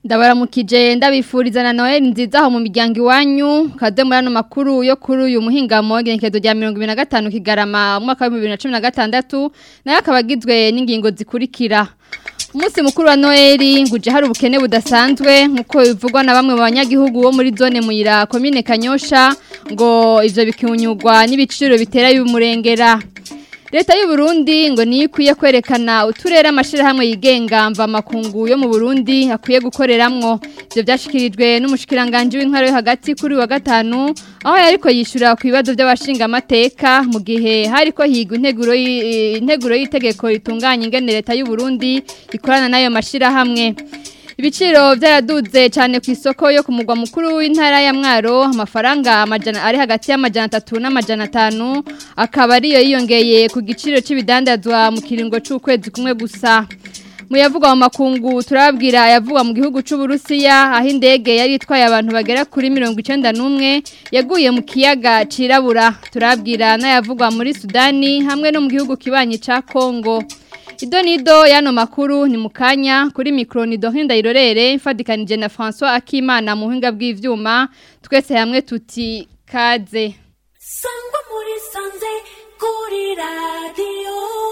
ndabaramukije ndabifuriza na Noel nziza aho mu miryango iwanyu kaze muri ano makuru yo kuri uyu muhingamo igenekerezo rya 2025 kigarama mu mwaka wa 2016 nayo akaba agizwe n'ingingo zikurikira Umunsi mukuru wa Noeli nguje hari ubukene budasanzwe nkuko bivugwa na bamwe mu banyagihugu bo muri zone muyira commune Kanyosha ngo ivyo bikinyugwa n'ibiciro bitera y'umurengera Leta y'u Burundi ngo niyo ikwiye kwerekana uturere amashirahamwe yigenga mva makungu yo mu Burundi akwiye gukoreramwo ivyo byashikirijwe n'umushikiranganje w'intwaro yo hagati kuri wa gatanu aho yariko yishura ku bibazo by'abashinga amateka mu gihe hariko higwa integuro integuro y'itegeko ritunganya ingene leta y'u Burundi ikorana nayo mashirahamwe Ibiciro byaraduze cyane ku isoko yo ku mugwa mukuru w'intara ya Mwaro amafaranga amajana ari hagati y'amajana 3 n'amajana 5 akaba ariyo yiyongeye ku giciro c'ibidandazwa mu kiringo c'ukwezi kumwe gusa Muyavuga mu makungu turabwira yavugwa mu gihugu c'u Burusiya aho indege yari itwaye abantu bagera kuri 91 yaguye mu kiyaga cirabura turabwira n'ayavugwa muri Sudani hamwe no mu gihugu kibanyi ca Kongo Idonido yano makuru ni mukanya kuri mikro ni Dohinda Irorere mfadikanije na François Akimana mu hinga bw'ivyuma twese hamwe tuti kaze Sangwa muri sanze kuri radio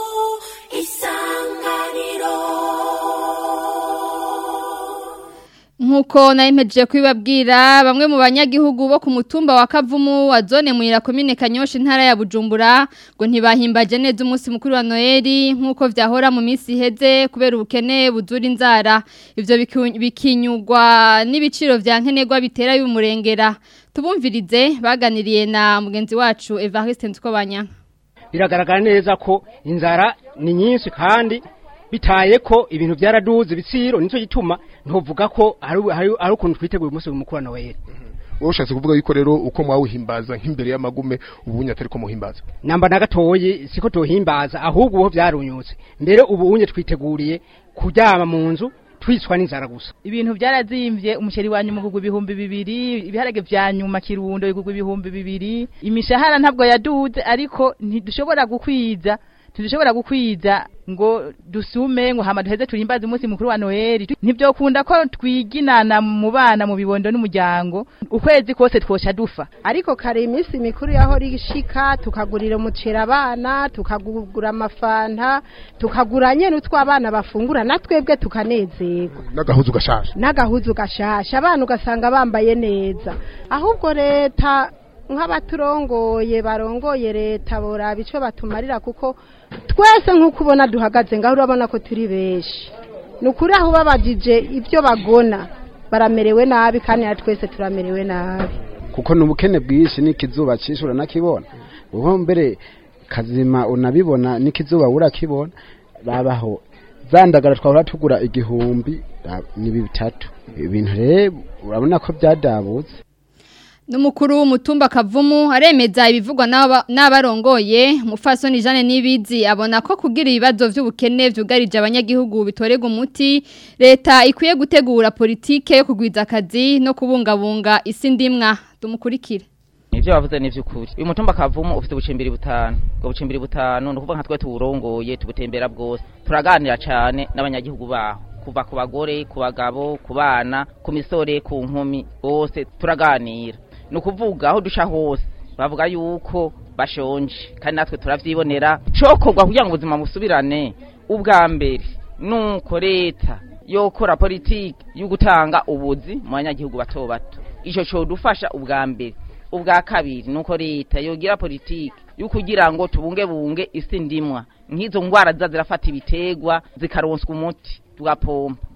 Nkuko naimpeje kwibabwira bamwe mu banyagihugu bo ku mutumba wa Kavumu wa zone muira commune Kanyosha intara ya Bujumbura ngo ntibahimbaje neza umunsi mukuru wa Noeli nkuko vyahora mu minsi iheze kubera ubukene buzura inzara ivyo bikinyugwa n'ibiciro vya nkenerwa bitera y'umurengera tubumvirize baganiriye na mugenzi wacu Evariste Ntukobanya biragaragara neza ko inzara ni nyinshi kandi bitaye ko ibintu byaraduze ibiciro nicyo gituma ntuvuga ko ari ukuntu twiteguye umunsi mukuru wa Noel wowe ushatse kuvuga yuko rero uko mwawuhimbaza nk'imbere y'amagume ubunye atari ko muhimbaza namba na gatoyi siko tuhimbaza ahubwo uho byarunyutse mbere ubunye twiteguriye kuryama mu nzu twicwa n'inzara gusa ibintu byarazimvye umuceri wa nyuma kugwa ibihumbi bibiri ibiharage vya nyuma kirundo kugwa ibihumbi bibiri imishahara ntabwo yaduze ariko ntidushobora gukwiza tudushobora gukwiza ngo dusume ngo hama duheze turimbaze umunsi mukuru wa Noel ntibyokunda ko twiginana mu bana mu bibondo n'umuryango ukwezi kose twosha dufa ariko kare iminsi mikuru yaho rishika tukagurira umuceri abana tukagura amafanta tukagura nyene utw'abana bafungura natwebwe tukanezerwa n'agahuzu gashasha n'agahuzu gashasha abana ugasanga bambaye neza ahubwo leta nk'abaturongoye barongoye leta boraba icyo batumarira kuko twese nk'uko ubona duhagaze ngaho urabona ko turi benshi ni ukuri aho babajije ibyo bagona baramerewe nabi kandi na twese turamerewe nabi kuko ni ubukene bwinshi n'ikizuba cyinshi uranakibona ubu mbere kazima unabibona n'ikizuba urakibona babaho zandagara twahora tugura igihumbi ni bitatu ibintu rero urabona ko byadabutse Numukuru w'umutumba kavumu aremeza ibivugwa n'abarongoye mufasoni Jeanne Nibizi abona ko kugira ibibazo by'ubukene vyugarije abanyagihugu bitorega umuti leta ikwiye gutegura politike yo kugwiza akazi no kubungabunga isi ndimwa tumukurikire Nivyo bavuze ni vyukuri. Uyu mutumba kavumu ufite ubucimbiri butanu. Ubwo bucimbiri butanu no kuvuga nka twe tuwurongoye tubutembera bwose. Turaganira cyane n'abanyagihugu baho. Kuva ku bagore, ku bagabo, ku bana, ku misore, ku nkumi, bose turaganira. ni ukuvuga aho duca hose bavuga yuko bashonje kandi natwe turabyibonera cokorwa kugira ngo ubuzima busubirane ubwa mbere nuko leta yokora politiki yo gutanga ubuzi mu banyagihugu bato bato icyo codufasha ubwa mbere ubwa kabiri nuko leta yogira politiki yo kugira ngo tubungebunge isi ndimwa nk'izo ndwara ziza zirafata ibitegwa zikaronswa umuti tugapompa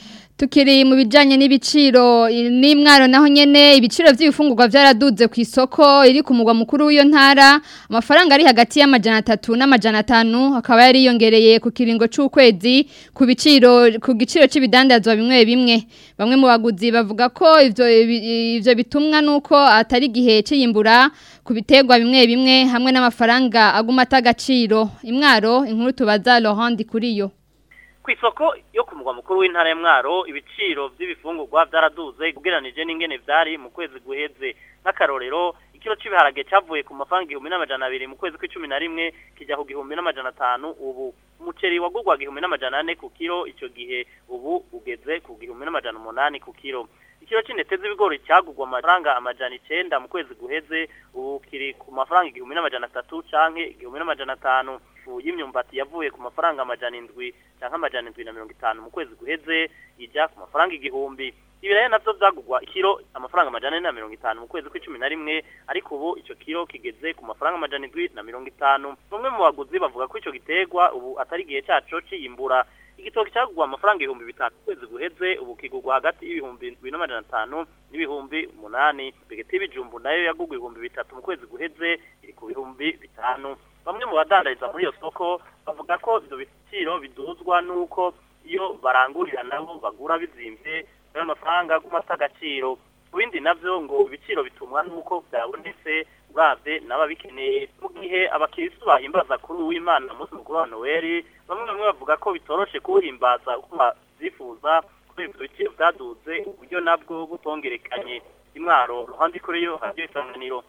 Tukiri mu bijanye n'ibiciro n'imwaro naho nyene ibiciro by'ibifungurwa byaraduze ku isoko iri ku mugwa mukuru w'iyo ntara amafaranga ari hagati y'amajana 3 n'amajana 5 akaba yari yongereye ku kiringo c'ukwezi ku biciro ku giciro c'ibidandazwa bimwe bimwe bamwe mu baguzi bavuga ko ivyo ivyo bitumwa nuko atari gihe c'iyimbura ku bitegwa bimwe bimwe hamwe n'amafaranga aguma atagaciro imwaro inkuru tubaza Laurent kuri yo ku isoko yo ku mugwa mukuru w'intara ya Mwaro ibiciro by'ibifungurwa byaraduze ugereranije n'ingene vyari mu kwezi guheze nk'akarorero ikiro c'ibiharage cyavuye ku mafaranga igihumbi n'amajana abiri mu kwezi kw'icumi na rimwe kijya ku gihumbi n'amajana atanu ubu umuceri wagurwa igihumbi n'amajana ane ku kiro icyo gihe ubu ugeze ku gihumbi n'amajana umunani ku kiro ikiro c'intete z'ibigori cyagurwa amafaranga amajana icenda mu kwezi guheze ubu kiri ku mafaranga igihumbi n'amajana atatu canke igihumbi n'amajana atanu ifu y'imyumbati yavuye ku mafaranga amajana indwi canke amajana indwi na mirongo itanu mu kwezi guheze ija ku mafaranga igihumbi ibiraya navyo vyagurwa ikiro amafaranga amajana ane na mirongo itanu mu kwezi kw'icumi na rimwe ariko ubu ico kiro kigeze ku mafaranga amajana indwi na mirongo itanu bamwe mu baguzi bavuga ko ico giterwa ubu atari igihe caco ciyimbura igitoki cyagurwa amafaranga ibihumbi bitanu kwezi guheze ubu kigurwa hagati y'ibihumbi indwi n'amajana atanu n'ibihumbi umunani begeti y'ibijumbu nayo yagurwa ibihumbi bitatu mu kwezi guheze iri ku bihumbi bitanu bamwe mu badandariza muri iyo soko bavuga ko ivyo biciro biduzwa n'uko iyo barangurira nabo bagura bizimvye ayo mafaranga agumata agaciro ku bindi navyo ngo ibiciro bitumwa n'uko byabonetse uravye n'ababikeneye mu gihe abakiristu bahimbaza kuri uw'imana umunsi mukuru wa noweli bamwe bamwe bavuga ko bitoroshe kuwuhimbaza uko bavyifuza kubera ivyo biciro vyaduze uburyo nabwo butongerekanye imwaro ruhande kuri yo haryo isanganiro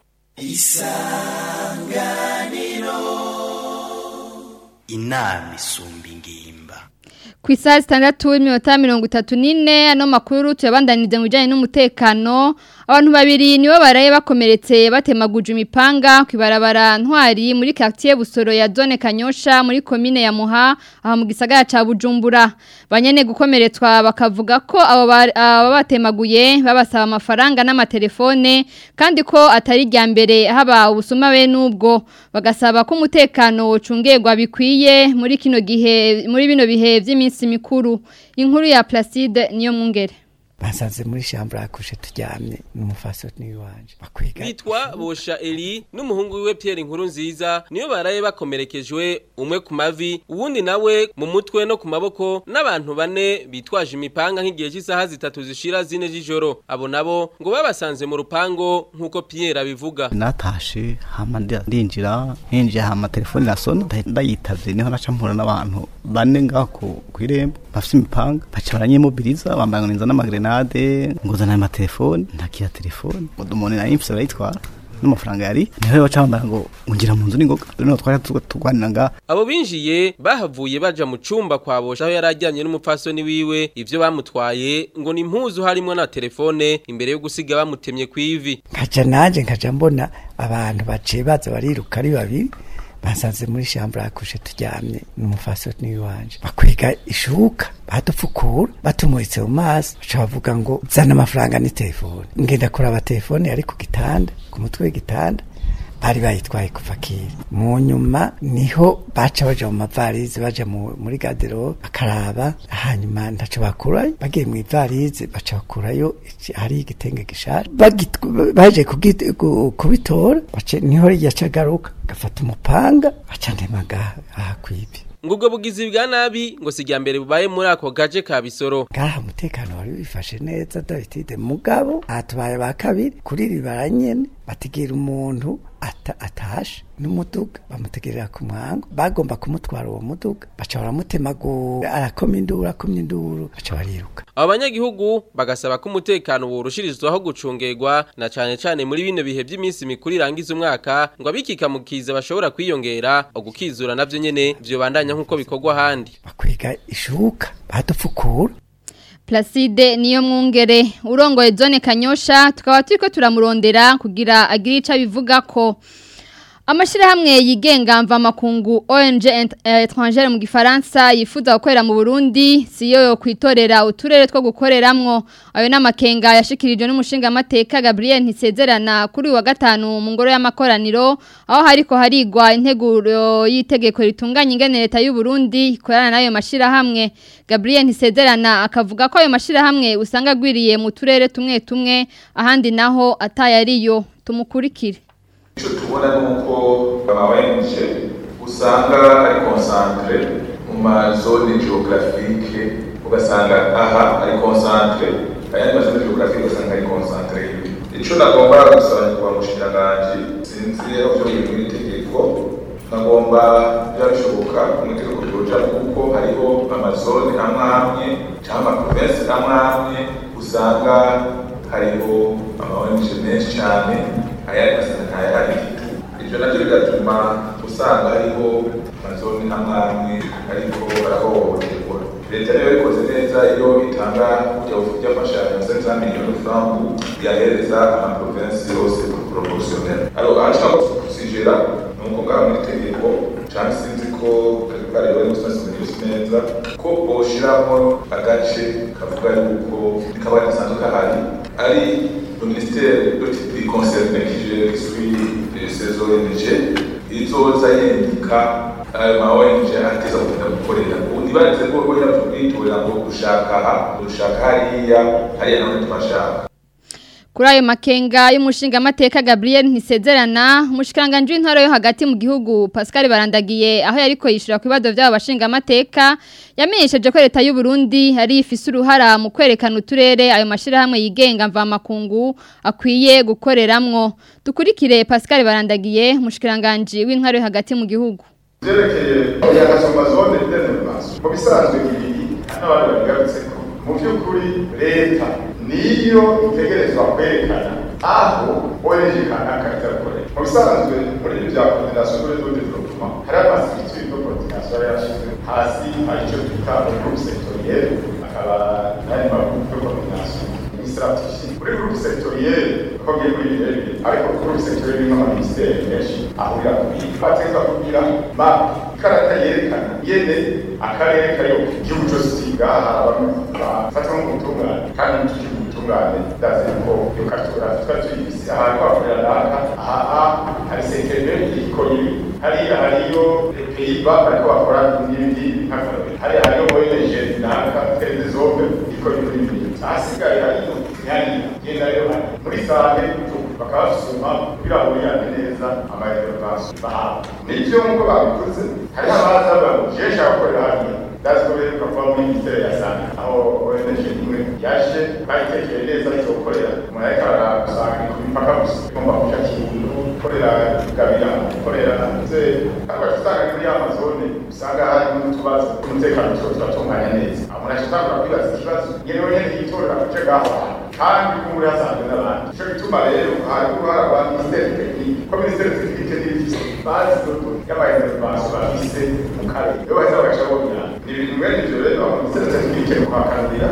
isanganiro inama isumba ingimba ku isaha zitandatu iminota mirongo itatu n'ine ano makuru tuyabandaniriza mu bijyanye n'umutekano abantu babiri nibo baraye bakomeretse batemaguje imipanga ku ibarabara ntwari muri quartier busoro ya zone kanyosha muri komine ya muha aha mu gisagara ca bujumbura banyene gukomeretswa bakavuga ko abo batemaguye babasaba amafaranga n'amatelefone kandi ko atari rya mbere haba ubusuma be n'ubwo bagasaba ko umutekano ucungerwa bikwiye muri kino gihe muri bino bihe by'iminsi mikuru inkuru ya Placide niyo mwungere basanze muri shambura yakushe turyamye n'umufaso n'iwanje bakwiga bitwa bosha Eli n'umuhungu wiwe Pierre inkuru nziza niyo baraye bakomerekejwe umwe ku mavi uwundi nawe mu mutwe no ku maboko n'abantu bane bitwaje imipanga nk'igihe cy'isaha zitatu zishira zine z'ijoro abo nabo ngo babasanze mu rupango nk'uko Pierre abivuga natashe hama ndinjira hinjiye hama telefone nasona ndayitavye niho naca mpura n'abantu bane ngaho kw'irembo bafite imipanga baca baranyimobiriza bambaye ngo ninza n'amagrenade nguzana ama telefone ntakiya telefone umuntu nari mfise barayitwara n'amafaranga yari niho baca bambara ngo ngira mu nzu n'ingoga niho twari tugwanira nga abo binjiye bahavuye baja mu cumba kwa bosha aho yarajyanye n'umupfasoni wiwe ivyo bamutwaye ngo ni impuzu harimo na telefone imbere yo gusiga bamutemye kwivi nkaca nanje nkaja mbona abantu baciye baza bariruka ari babiri basanze muri shambura yakushe turyamye n'umufaso n'iwanje bakwiga ishuka badupfukura batumuritse mu maso baca bavuga ngo zana amafaranga ni telefone ngenda kuraba telefone yari ku gitanda ku mutwe w'igitanda bari bayitwaye kuva kera mu nyuma niho baca baja mu mavarizi baja muri gadero bakaraba hanyuma ntaco bakurayo bagiye mu ivarizi baca bakurayo hari igitenge gishaje baje kubitora niho yaca agaruka gafata umupanga baca ndemaga aha kwibi ngo ubwo bugizi bwa nabi ngo si mbere bubaye muri ako gace ka bisoro ngaha umutekano wari wifashe neza David mugabo aha tubaye ba kabiri kuri ribara nyene bategera umuntu ata atashe n'umuduga bamutegerera ku mwango bagomba kumutwara uwo muduga baca baramutemagura arakoma induru akomye induru baca bariruka abo banyagihugu bagasaba ko umutekano worushirizwaho gucungerwa na cane cane muri bino bihe by'iminsi mikuru irangiza umwaka ngo abikikamukiza bashobora kwiyongera ugukizura navyo nyene vyo bandanya nk'uko bikorwa ahandi bakwiga ishuka badupfukura Placide niyo mwungere urongoye zone kanyosha tukaba turiko turamurondera kugira agire ico bivuga ko Amashirahamwe yigenga mva makungu ONG étrangère mu gifaransa yifuza gukorera mu Burundi siyo yo kwitorera uturere two gukoreramwo ayo namakenga yashikirijwe n'umushinga amateka Gabriel Ntisezerana kuri wa gatanu mu ngoro y'amakoraniro aho hariko harigwa integuro y'itegeko ritunganya ingene leta y'u Burundi ikorana nayo mashirahamwe Gabriel Ntisezerana akavuga ko ayo mashirahamwe usanga gwiriye mu turere tumwe tumwe ahandi naho atayariyo tumukurikire icyo tubona ni uko abawenje usanga ari konsantere mu mazone geographique ugasanga aha ari konsantere ayandi mazone geographique ugasanga ari konsantere icyo nagomba gusaba nyakubahwa umushikiranganji sinzi aho byo biri muri tegeko nagomba byarashoboka umutegeko byoja kuko hariho amazone amwe amwe cyangwa amaprovensi amwe amwe usanga hariho amaonje menshi cyane ayandi masanga ntayahari ibyo nabyo bigatuma usanga hariho amazone amwe amwe ariko barahohoterwa leta niyo yabikoze neza iyo itanga byafashanyo senza miliyoni franku yahereza amaprovensi yose proportionnel alors ahashaka kusigera nuko ngaho muri tegeko cyangwa sinzi ko bari bari gusasira byose neza ko boshiramo agace kavuga yuko kaba gasanzwe kahari ari le ministère de concerné qui gère qui suit ces ONG izoza yendika ayo ma ONG ateza kugenda gukorera ubundi baretse ko rwera tubwitorera ngo gushaka aha gushaka hariya hariya naho twashaka Kuri ayo makenga y'umushinga amateka Gabriel Ntisezerana umushikiranganje w'intara yo hagati mu gihugu Pascal Barandagiye aho yariko yishura ku bibazo by'abo bashinga amateka yamenyesheje ko leta y'u Burundi hari ifise uruhara mu kwerekana uturere ayo mashira hamwe yigenga mva makungu akwiye gukoreramwo dukurikire Pascal Barandagiye umushikiranganje w'intara yo hagati mu gihugu byerekeye oyagasoma zone d'enervation mu bisanzwe ibi n'abandi babigarutse ko mu by'ukuri leta niyo itegerezwa kwerekana aho ONG kanaka itakorera mu bisanzwe muri ibi bya coordination de réseau de développement hari amastructure de coordination yashyizwe hasi hari icyo twita groupe sectoriel akaba n'andi magroupe de coordination stratégie muri groupe sectoriel uko ngiye kuri ibi rero ariko groupe sectoriel irimo amaministeri menshi ahurira ku bintu bategeka kugira map ikarata yerekana yene akarere kayo igihugu cyose kigaha abantu bafata nk'ubutungane kandi n'iki ubutungane ndazi ko iyo karitografi twari tuyifise ahantu hakorera naka aha hari sekere ikora ibi hariya hariyo peyiba bariko bakora n'ibindi nk'akarore hariya hariyo ONG naka twende zombe ikora ibi ahasigaye hariyo hariya genda rero muri sale bakaba basuzuma kugira ngo yande neza amareservation bahawe nivyo nk'uko babikoze hariho abaza bavuga je nshaka gukorera hariya ndazi ko beruka kuva muri ministere ya sante aho ONG imwe yaje bayitekeye neza icyo gukorera umuntu ariko aragusanga ni ku mipaka gusa igomba kuja kintu gukorera gabira gukorera ze ariko usanga muri ya mazone usanga harimo n'utubazo tw'umutekano tuba turatunganya neza aho umuntu ashobora kwibaza ikibazo yewe nyene yitorera kuce gaho kandi ko muri hasanzwe n'abandi ico gituma rero hari uruhara rwa ministere tekinike ko ministere tekinike n'ibifise bazi dodo y'abaintervention bafise mu karere iyo baheza bagaca bonyana ni ibintu mwene ivyo rero ministere tekinike ni kuhakanurira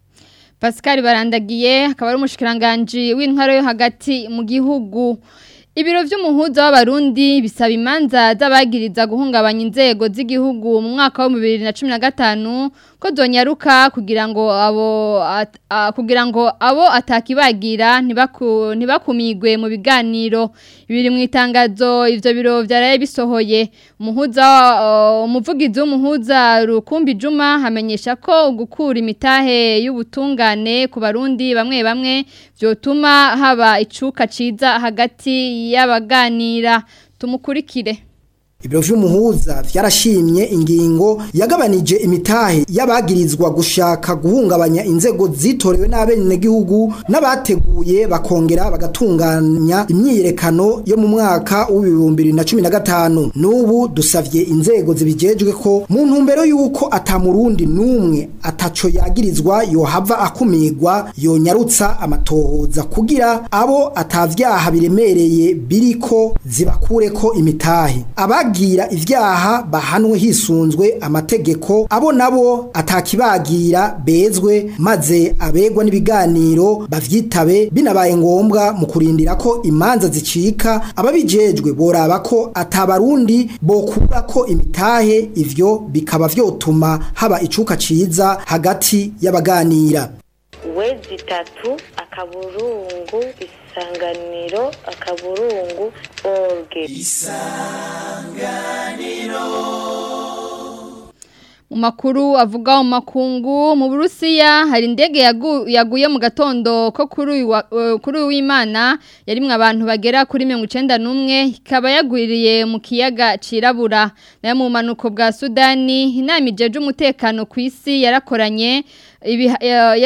Pascal Barandagiye akaba ari umushikiranganje w'intwaro yo hagati mu gihugu Ibiro vy'umuhuza w'abarundi bisaba imanza z'abagiriza guhungabanya inzego z'igihugu mu mwaka wa 2015 ko zonyaruka kugira ngo abo at, a, kugira ngo abo atakibagira ntibaku ntibakumigwe mu biganiro ibiri mu itangazo ivyo biro vyaraye bisohoye umuhuza umuvugizi uh, w'umuhuza Rukumbi Juma hamenyesha ko gukura imitahe y'ubutungane ku barundi bamwe bamwe vyotuma haba icuka ciza hagati y'abaganira tumukurikire Ibiro vy'umuhuza vyarashimye ingingo yagabanije imitahe y'abagirizwa gushaka guhungabanya inzego zitorewe n'abene gihugu n'abateguye bakongera bagatunganya imyiyerekano yo mu mwaka w'ibihumbi bibiri na cumi na gatanu n'ubu dusavye inzego zibijejwe ko mu ntumbero y'uko atamurundi n'umwe ataco yagirizwa yohava akumirwa yonyarutsa amatohoza kugira abo atavyaha biremereye biriko zibakureko imitahe Abagi abagira ivyaha bahanwe hisunzwe amategeko abo nabo atakibagira bezwe maze abegwa n'ibiganiro bavyitabe binabaye ngombwa mu kurindira ko imanza zicika ababijejwe boraba ko atabarundi bokura ko imitahe ivyo bikaba vyotuma haba icuka ciza hagati y'abaganira wezi tatu akaburungu isanganiro akaburungu orge isanganiro mu makuru avuga mu makungu mu Burusiya hari indege yagu, yaguye mu gatondo ko kuri uh, kuri w'Imana yarimwe abantu bagera kuri 91 ikaba yagwiriye mu kiyaga cirabura nayo mu manuko bwa Sudani inama ijeje umutekano ku isi yarakoranye ibi uh, yara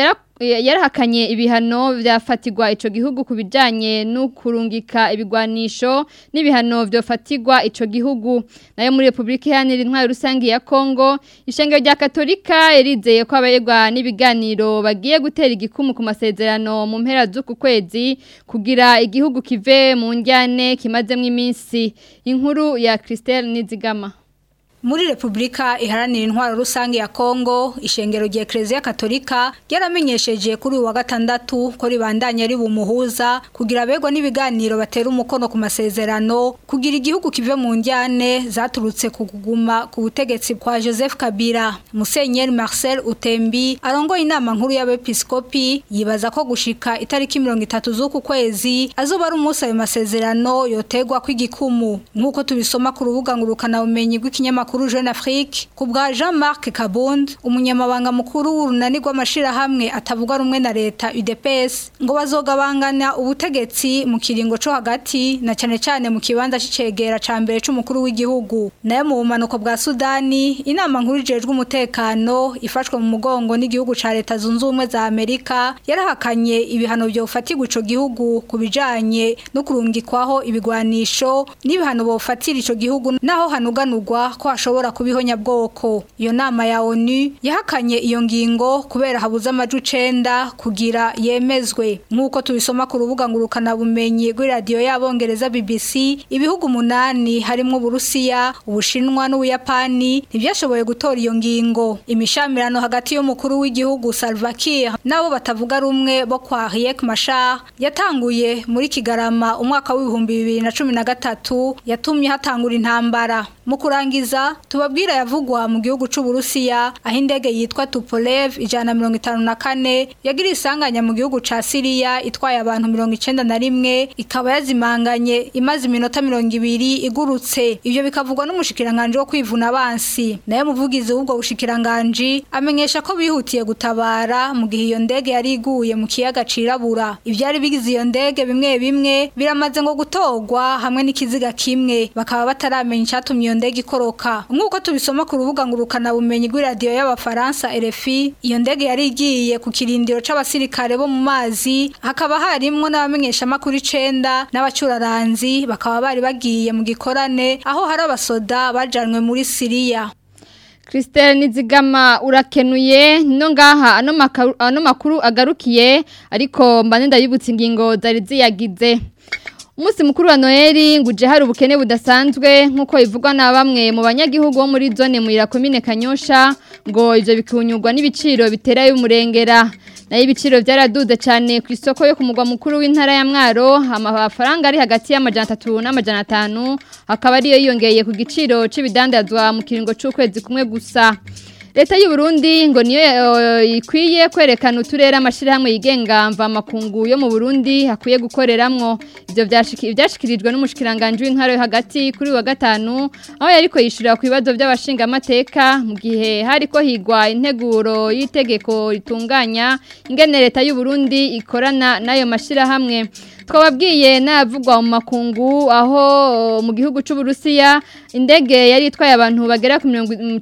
yarahakanye ibihano byafatirwa ico gihugu kubijanye no kurungika ibigwanisho n'ibihano byofatirwa ico gihugu nayo muri Republika Iharanira Intwaro Rusangi ya Kongo ishengero rya Katolika yarizeye ko abayegwa n'ibiganiro bagiye gutera igikumu ku masezerano mu mpera z'uku kwezi kugira igihugu kive mu njyane kimazemwo iminsi inkuru ya Christelle Nizigama muri Republika iharanira intwaro rusange ya Kongo ishengero rya Ecclesia Katolika yaramenyesheje kuri uwa gatandatu ko ribandanya ari bumuhuza kugira begwa n'ibiganiro batera umukono ku masezerano kugira igihugu kive mu njyane zaturutse kuguma ku butegetsi kwa Joseph Kabila Musenyeri Marcel Utembi arongoye inama nkuru y'abepiskopi yibaza ko gushika itariki 30 z'uku kwezi azoba ari umunsi ayo masezerano yotegwa kw'igikumu nk'uko tubisoma ku rubuga ngurukana bumenyi rw'ikinyamakuru makuru Jeune Afrique kubwa Jean-Marc Kabund umunyamabanga mukuru w'urunani rw'amashirahamwe atavuga rumwe na leta UDPS ngo bazogabangana ubutegetsi mu kiringo co hagati na cane cane mu kibanza c'icegera ca mbere c'umukuru w'igihugu nayo mu bumanuko bwa Sudani inama nkuru ijejwe umutekano ifashwe mu mugongo n'igihugu ca leta zunze ubumwe za Amerika yarahakanye ibihano byofatirwa ico gihugu kubijanye no kurungikwaho ibigwanisho n'ibihano bofatira ico gihugu naho hanuganurwa ko ashobora kubihonya bwoko iyo nama ya ONU yahakanye iyo ngingo kubera habuze amaju 9 kugira yemezwe nkuko tubisoma ku rubuga ngurukana bumenyi rw'i radio y'abongereza BBC ibihugu munani harimo Burusiya Ubushinwa n'Ubuyapani ntibyashoboye gutora iyo ngingo imishamirano hagati y'umukuru w'igihugu Salva Kiir nabo batavuga rumwe bo kwa Riek Machar yatanguye muri Kigarama umwaka w'ibihumbi bibiri na cumi na gatatu yatumye hatangura intambara mu kurangiza tubabwira yavugwa mu gihugu c'u Burusiya aho indege yitwa Tupolev ijana mirongo itanu na kane yagira isanganya mu gihugu ca Syria itwaye abantu mirongo icenda na rimwe ikaba yazimanganye imaze iminota mirongo ibiri igurutse ivyo bikavugwa n'umushikiranganje wo kwivuna abansi naye muvugizi w'ubwo bushikiranganji amenyesha ko bihutiye gutabara mu gihe iyo ndege yari iguye mu kiyaga cirabura ivyari bigize iyo ndege bimwe bimwe biramaze ngo gutogwa hamwe n'ikiziga kimwe bakaba bataramenya icatumye iyo ndege ikoroka nk'uko tubisoma ku rubuga ngurukana bumenyi rw'iradiyo y'abafaransa RFI iyo ndege yari igiye ku kirindiro c'abasirikare bo mu mazi hakaba harimwo n'abamenyesha makuru 9 n'abacuraranzi bakaba bari bagiye mu gikorane aho hari abasoda bajanwe muri Syria Christelle Nizigama urakenuye no ngaha ano makuru, ano makuru agarukiye ariko mbane ndabibutse ingingo zari ziyagize Umusi mukuru wa Noeli nguje hari ubukene budasanzwe nkuko ivugwa na bamwe mu banyagihugu bo muri zone muira komine Kanyosha ngo ivyo bikunyurwa n'ibiciro bitera y'umurengera nayo ibiciro byaraduze cyane ku isoko yo ku mugwa mukuru w'intara ya Mwaro amafaranga ari hagati y'amajana 3 n'amajana 5 akaba ariyo yiyongeye ku giciro c'ibidandazwa mu kiringo c'ukwezi kumwe gusa Leta y'u Burundi ngo niyo ikwiye kwerekana uturere amashirahamwe yigenga mva makungu yo mu Burundi hakwiye gukoreramwo ivyo byashikirijwe n'umushikiranganje w'intara yo hagati kuri wa gatanu aho yariko yishurira ku bibazo by'abashinga amateka mu gihe hariko higwa integuro y'itegeko ritunganya ingene leta y'u Burundi ikorana nayo mashirahamwe twababwiye navugwa mu makungu aho mu gihugu cy'u Burusiya indege yari itwaye abantu bagera ku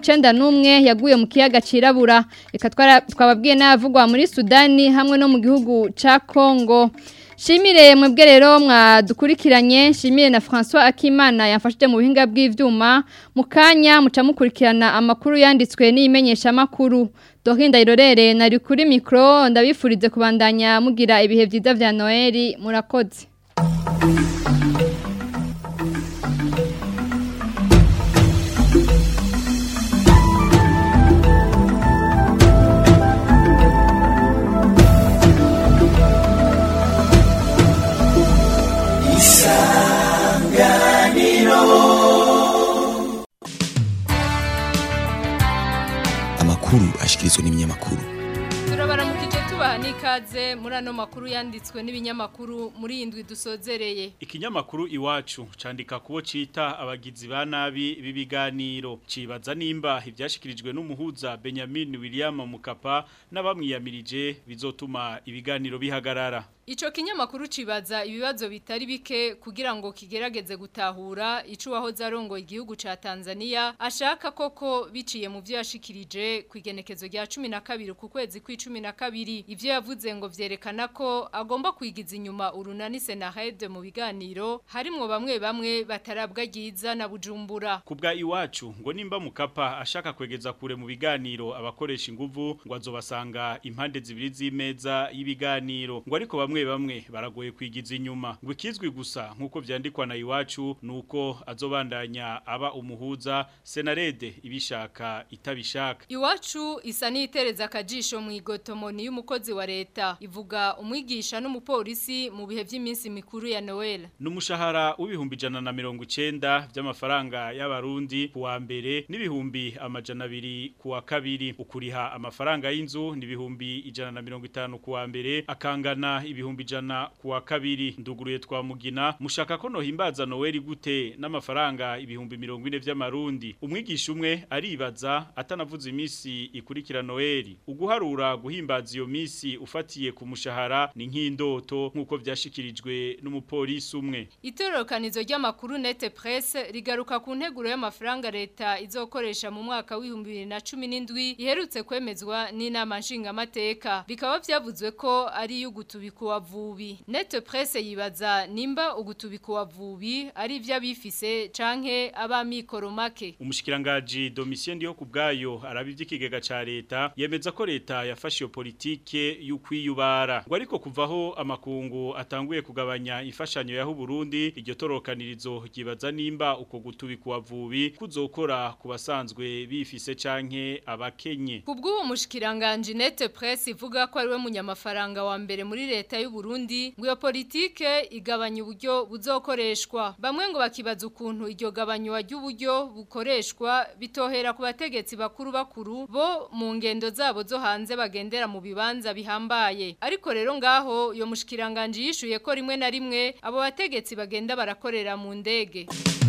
91 yaguye mu kiyaga cirabura reka twababwiye navugwa muri Sudani hamwe no mu gihugu ca Kongo Shimire mwebwe rero mwadukurikiranye shimire na François Akimana yamfashije mu buhinga bw'ivyuma mukanya muca mukurikirana amakuru yanditswe n'imenyesha makuru Dorinda irorere nari kuri micro ndabifurize kubandanya mugira ibihe byiza vya Noel murakoze amakuru ashikirizwa n'ibinyamakuru turabaramukije tubaha n'ikaze muri ano makuru yanditswe n'ibinyamakuru muri iyi ndwi dusozereye ikinyamakuru iwacu candika kubo cita abagizi ba nabi b'ibiganiro cibaza nimba ibyashikirijwe n'umuhuza Benjamin William Mukapa n'abamwiyamirije bizotuma ibiganiro bihagarara Ico kinyamakuru cibaza ibibazo bitari bike kugira ngo kigerageze gutahura ico wahoze arongo igihugu ca Tanzania ashaka koko biciye mu vyo yashikirije ku igenekezo rya 12 ku kwezi kw'icumi na kabiri ivyo yavuze ngo vyerekana ko agomba kwigiza inyuma urunani Senahed mu biganiro harimwo bamwe bamwe batarabwa giza na Bujumbura Kubwa iwacu ngo nimba mukapa ashaka kwegeza kure mu biganiro abakoresha inguvu ngo azobasanga impande zibiri z'imeza y'ibiganiro ngo ariko bamwe bamwe baragoye kwigiza inyuma ngo ikizwi gusa nkuko vyandikwa na iwacu nuko azobandanya aba umuhuza senarede ibishaka itabishaka Iwacu isa n'itereza akajisho mu igotomoni y'umukozi wa leta ivuga umwigisha n'umupolisi mu bihe by'iminsi mikuru ya Noel Numushahara w'ibihumbi jana na mirongo icenda vy'amafaranga y'abarundi kuwa mbere n'ibihumbi amajana abiri kuwa kabiri ukuriha amafaranga y'inzu n'ibihumbi ijana na mirongo itanu kuwa mbere akangana ibihumbi ijana kuwa kabiri nduguruye twa mugina mushaka ko nohimbaza Noel gute n'amafaranga ibihumbi mirongo ine vy'amarundi umwigisha umwe aribaza atanavuze imisi ikurikira Noel uguharura guhimbaza iyo misi ufatiye ku mushahara ni nk'indoto nkuko vyashikirijwe n'umupolisi umwe Itororokanizo ry'amakuru Nete Presse rigaruka ku nteguro y'amafaranga leta izokoresha mu mwaka w'ibihumbi bibiri na cumi n'indwi iherutse kwemezwa n'inama nshingamateka bikaba vyavuzwe ko ari iy'ugutubika uwavubi Nete Presse yibaza nimba ugutubika uwavubi ari ivy'abifise canke abamikoro make Umushikirangaji Domitien Ndiho kubgayo arabivy'ikigega ikigega ca leta yemeza ko leta yafashe iyo politike y'ukwiyubara ngo ariko kuvaho amakungu atanguye kugabanya imfashanyo yaho Burundi iryo torokanirizo ryibaza nimba uko gutubika uwavubi kuzokora ku basanzwe bifise canke abakenye Kubw'uwo mushikiranganje Nete Presse ivuga ko ariwe munyamafaranga wa mbere muri leta y'u Burundi ngo iyo politike igabanya uburyo buzokoreshwa bamwe ngo bakibaza ukuntu iryo gabanywa ry'uburyo bukoreshwa bitohera ku bategetsi bakuru bakuru bo mu ngendo zabo zo hanze bagendera mu bibanza bihambaye ariko rero ngaho iyo mushikiranganje yishuye ko rimwe na rimwe abo bategetsi bagenda barakorera mu ndege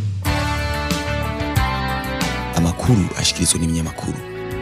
amakuru ashikirizwa n'ibinyamakuru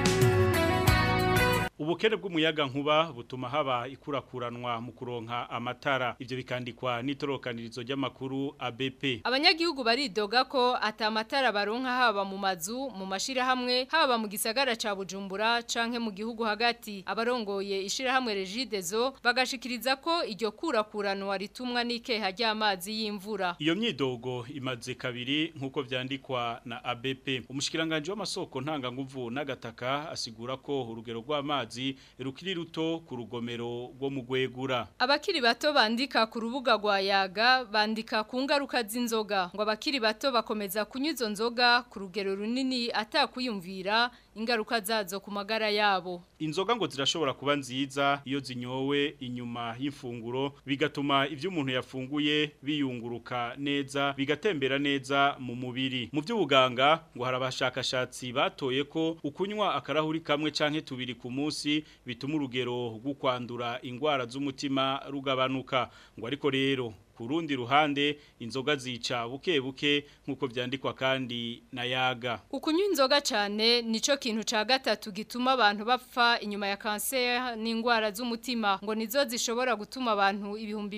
Ubukene bw'umuyaga nkuba butuma haba ikurakuranwa mu kuronka amatara ivyo bikandikwa n'itorokanirizo ry'amakuru ABP Abanyagihugu baridoga ko atamatara baronka haba mu mazu mu mashira hamwe haba mu gisagara ca Bujumbura canke mu gihugu hagati abarongoye ishira hamwe Regidezo bagashikiriza ko iryo kurakuranwa ritumwa n'ikeha ry'amazi y'imvura Iyo myidogo imaze kabiri nkuko vyandikwa na ABP umushikiranganje w'amasoko ntanga nguvu n'agataka asigura ko urugero rw'amazi rukiri ruto ku rugomero rwo mu gwegura Abakiri bato bandika ku rubuga rwa yaga bandika ku ngaruka z'inzoga ngo abakiri bato bakomeza kunywa izo nzoga ku rugero runini atakuyumvira ingaruka zazo ku magara yabo Inzoga ngo zirashobora kuba nziza iyo zinyowe inyuma y'imfunguro bigatuma ivyo umuntu yafunguye biyunguruka neza bigatembera neza mu mubiri mu by'ubuganga ngo hari abashakashatsi batoye ko ukunywa akarahuri kamwe canke tubiri ku munsi bituma urugero rwo kwandura ingwara z'umutima rugabanuka ngo ariko rero ku rundi ruhande inzoga zica buke buke nk'uko vyandikwa kandi na yaga Ukunywa inzoga cyane nico kintu ca gatatu gituma abantu bapfa inyuma ya cancer n'ingwara z'umutima ngo nizo zishobora gutuma abantu ibihumbi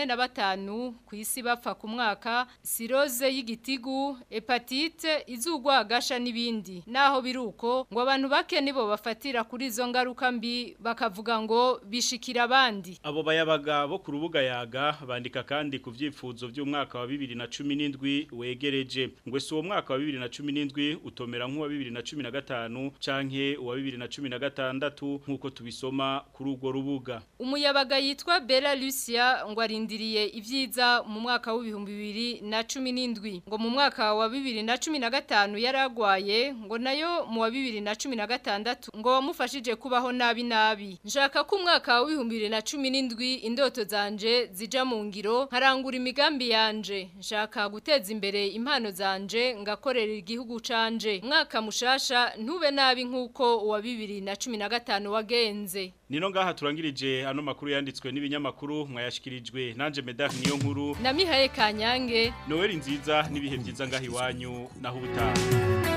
45 ku isi bapfa ku mwaka cirrhose y'igitigu hepatite izugwa gasha n'ibindi naho biruko ngo abantu bake nibo bafatira kuri izo ngaruka mbi bakavuga ngo bishikira abandi abo bayabaga bo ku rubuga yaga bandika kandi ku vyifuzo vy'umwaka wa 2017 wegereje ngo si uwo mwaka wa 2017 utomera nk'uwa 2015 canke uwa 2016 nk'uko tubisoma kuri urwo rubuga umuyabaga yitwa Bella Lucia ngo arindiriye ivyiza mu mwaka w'ibihumbi bibiri na cumi n'indwi ngo mu mwaka wa bibiri na cumi na gatanu yaragwaye ngo nayo mu wa bibiri na cumi na gatandatu ngo wamufashije kubaho nabi nabi nshaka ko umwaka w'ibihumbi bibiri na cumi n'indwi indoto zanje zija mu ngiro nkarangura imigambi yanje nshaka guteza imbere impano zanje ngakorera igihugu canje mwaka mushasha ntube nabi nk'uko uwa bibiri na cumi na gatanu wagenze Nino ngaha turangirije ano makuru yanditswe n'ibinyamakuru mwayashikirijwe nanje Medar niyo nkuru na Mihaye Kanyange Noel nziza n'ibihe byiza ngaha iwanyu naho ubutaha